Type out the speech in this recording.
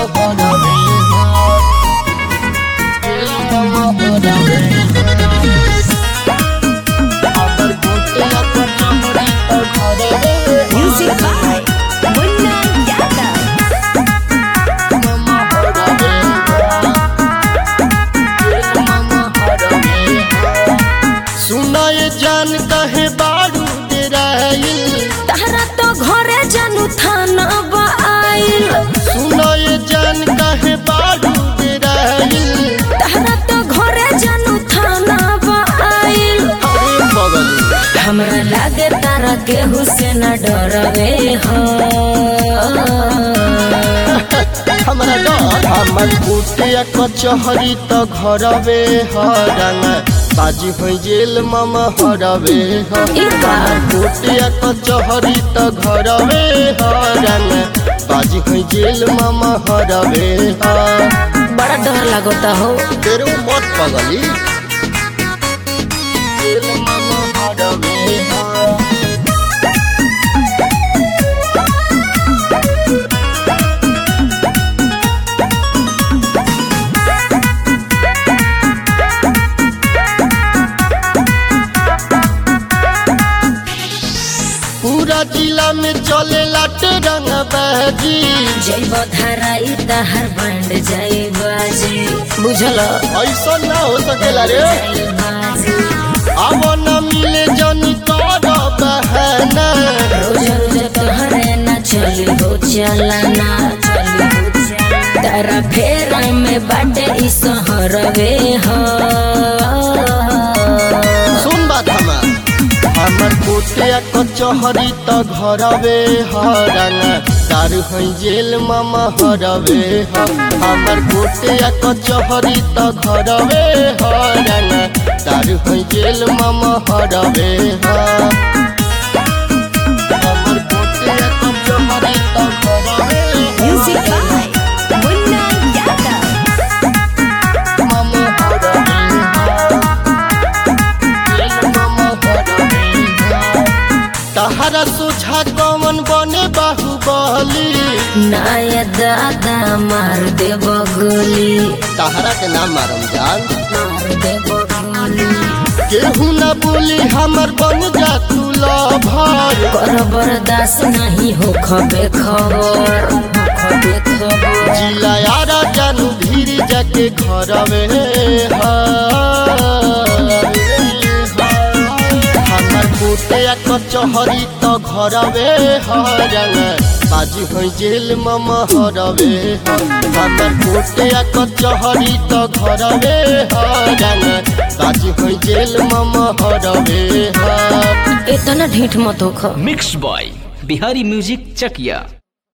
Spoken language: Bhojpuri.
Music by Munna Yadav. सुनाए जान कहे बारू डेराइल तहरा तो घरे जानू थाना आइल सुनाए जान कहे बारू डेराइल तहरा तो घरे जानू थाना आइल अरे बगल हमरा लागे तारा केहू से न डरवे हो हमरा डर हमर कुटिया कचहरी त घरवे हरंग बाजी होइ जेल मम हरवे ह ई बा। कुटिया कचहरी त घरवे हरंग बाजी होइ जेल मम हरवे ह बड़ा डर लगता हो तेरो मत पगली जेल मम हरवे ह पूरा जिला में चले लाटे रंग बहजी जैब धराई तहर बंड जाई बाजी बुझल ऐसा ना हो सकेला रे जाई बाजी अब न मिले जनी कर बहना रोज रोज तोहरे न चली हो चलना चली हो चलना तारा फेरा में बाटे ई सहरवे हो सुन बात हमार हमर कोटिया कचहरी त घरवे हरंग तार है जेल मामा हरवे ह हमर कोटिया कचहरी त घरवे हरंग तार है जेल मामा हरवे ह हमर कोटिया कचहरी त घरवे म्यूजिक बाय मुन्ना यादव मामा हरवे तहरा सोझा कौन बने बाहुबली नाया दादा मार दे बगली तहरा के नाम मारम जान मार दे बगली केहू न बोली हमर बन जा तू लभर कर बर्दाश्त नहीं हो खबे खबर हो खबे खबर जिला यारा जानू धीरे जाके घरवे हमर कोटिया कचहरी त घरवे हरंग बाजी होइ जेल मम हरवे हमर कोटिया कचहरी त घरवे हरंग बाजी होइ जेल मम हरवे इतना ढीठ मत हो मिक्स बॉय बिहारी म्यूजिक चकिया